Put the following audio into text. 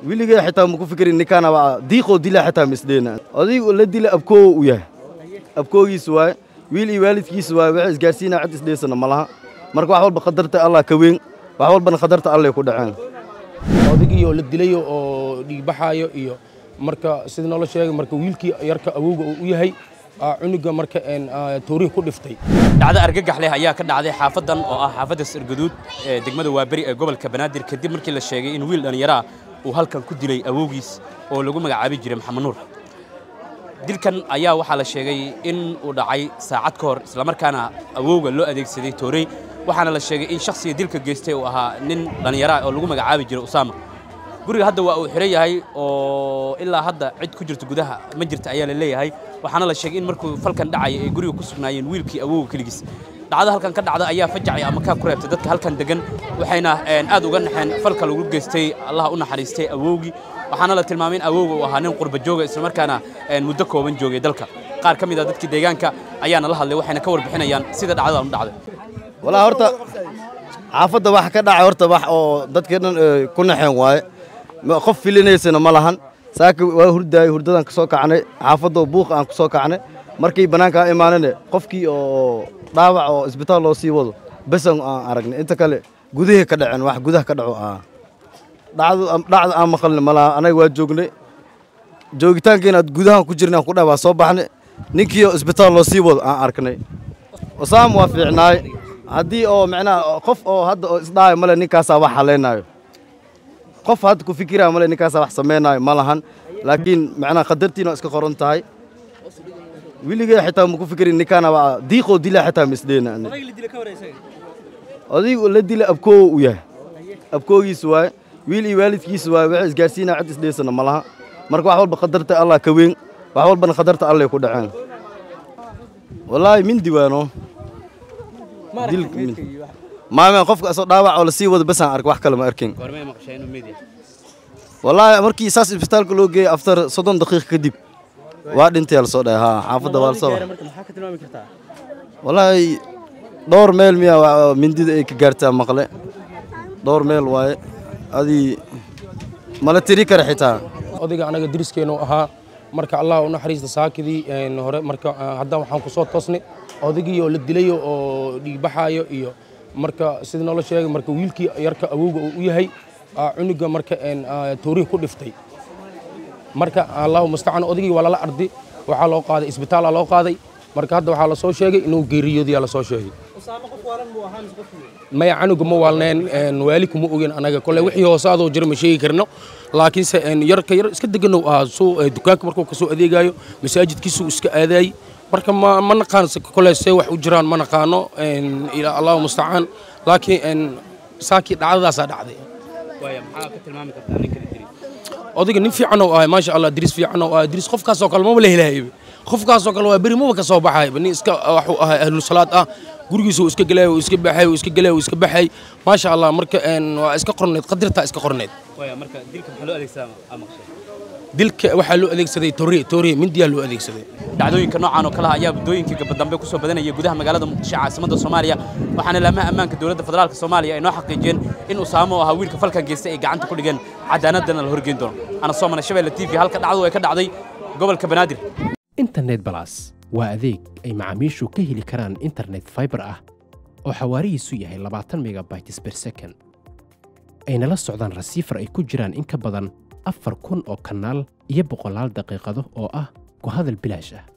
weligee xitaa maku fikirin ninkaana waa diiqoo dila xitaa misdheena odaygu la dila abkoowo u yahay abkoogiisa waaye wiil iyo waalidkiisa waaye waxa isgaarsiinaa cid isdheysana ma laha marka wax walba qadarta allah ka weyn wax walbana qadarta allay ku dhaceen odaygii oo la dilayo oo dhiigbaxaayo iyo marka sida noola sheegay marka wiilkii yarka awowga uu u yahay cunuga marka toorihi ku dhiftay dhacdo argagax leh ayaa ka dhacday xaafadan oo ah xaafadda sirgaduud ee degmada waaberi ee gobolka banaadir kadib markii la sheegay in wiil dhallinyaro ah uu halkan ku dilay awowgiis oo lagu magacaabi jiray maxamed nuur dilkan ayaa waxaa la sheegay in uu dhacay saacad ka hor islamarkaana awowga loo adeegsaday toorey waxaana la sheegay in shakhsiga dilka geystay uu ahaa nin dhallinyaro ah oo lagu magacaabi jiray usaama guriga hadda waa uu xiran yahay oo ilaa hadda cid ku jirta gudaha ma jirta ayaa la leeyahay waxaana la sheegay in markuu falkan dhacaya ay guriga ku sugnaayeen wiilkii awowga keligiis dhacdo halkan ka dhacda ayaa fajacay ama kaa ku reebtay dadka halkan degan waxayna aad uga naxeen falka lagu geystay allah u naxariistay awowgii waxaana la tilmaamay in awowga uu ahaa nin qurba jooga islamarkaana muddo kooban joogay dalka qaar ka mid a dadkii deegaanka ayaana la hadlay waxayna ka warbixinayaan sida dhacdadan u dhacday walaa horta xaafadda wax ka dhacay horta wax oo dadka dhan ku naxeen waaye qof filinaysana ma lahan saaka waa hurdaayey hurdadaan ka soo kacnay xaafadoo buuq aan ku soo kacnay markii bannaankaa imaanane qofkii oo dhaawac oo isbitaal loo sii wado besan aan aragnay inta kale gudahii ka dhaceen wax gudaha ka dhaco ah dhacda aan maqalna ma laha anaga waa joognay joogitaankiina gudahaan ku jirnay aan ku dhahay waa soo baxnay ninkii oo isbitaal loo sii wado aan arknay usaam waa fiicnaay haddii oo macnaha qof oo hadda oo isdhaayo male ninkaasaa wax haleynaayo qof hadda ku fikiraya male ninkaasaa wax samaynaayo ma lahan laakiin macnaha qadartiina waa iska qoran tahay weligee xitaa maku fikirin ninkaana waa diiqoo dila xitaa misdheena odaygu la dila abkoowo u yahay abkoogiisa waaye wiil iyo waalidkiisa waaye waxa isgaarsiinaa cid isdheysana ma laha marka wax walba qadarta allah ka weyn wax walbana qadarta allay ku dhaceen wallaahi mindi waano maame qofka asoo dhaawac oo lasii wado basaan ark wax kale ma arkin wallaahi markii saas isbitaalka loo geeyey aftar soddon daqiiq kadib waa dhintay la soo dhahay haa xaafadda waa la soo wallaahi dhowr meel miya mindida ay ka gaartaa maqle dhowr meel waaye adii mala tiri kara xitaa odayga anaga deriskeennu ahaa marka allah u naxariista saakidii hore marka hadda waxaan ku soo toosnay odaygii oo la dilayo oo dhiigbaxaayo iyo marka sida noola sheegay marka wiilkii yarka awowga uu u yahay cunuga marka toorihi ku dhiftay marka allahu mustacaan odaygii waa lala ardi waxaa loo qaaday isbitaala loo qaaday marka hadda waxaa la soo sheegay inuu geeriyoodiyaa la soo sheegay maya canuga ma waalneen waali kuma ogen anaga kole wixii hoosaadoo jira ma sheegi karno laakiinse yarka yar iska deganow ahaa soo dukaanka markuu kasoo adeegayo masaajidkiisuu iska aadaayey marka ma ma naqaan kole see wax u jiraan ma naqaano ilaa allahu mustacaan laakiin saakii dhacdadaasaa dhacday odayga nin fiican oo ahay maasha allah diris fiican oo ahay diris qofkaasoo kale maba la helahayba qofkaasoo kale waa beri maba ka soo baxayba nin iska waxuu ahay ahlu salaad ah gurigiisa uu iska galay uu iska baxay uu iska galay uu iska baxay maasha allah marka waa iska qorneed qadirtaa iska qorneed dilka waxaa loo adeegsaday tooriye tooriye mindiyaa loo adeegsaday dhacdooyinka noocan oo kale ah ayaa muddooyinkii gabadambe ku soo badanaya gudaha magaalada muqdisho caasimadda soomaaliya waxaana laamaha ammaanka dowladda federaalka soomaaliya ay noo xaqiijiyeen in usaamo oo ahaa wiilka falkan geystay ay gacanta ku dhigeen cadaaladana la horgeyn doono ana soo mana shabeelle t v halka dhacdu ay ka dhacday gobolka banaadir internet balas waa adeeg ay macaamiishu ka heli karaan internet fiber ah oo xawaarihiisu yahay labaatan megabytes per second ayna la socdaan rasiifar ay ku jiraan in ka badan afar kun oo kanaal iyo boqolaal daqiiqado oo ah ku hadal bilaash ah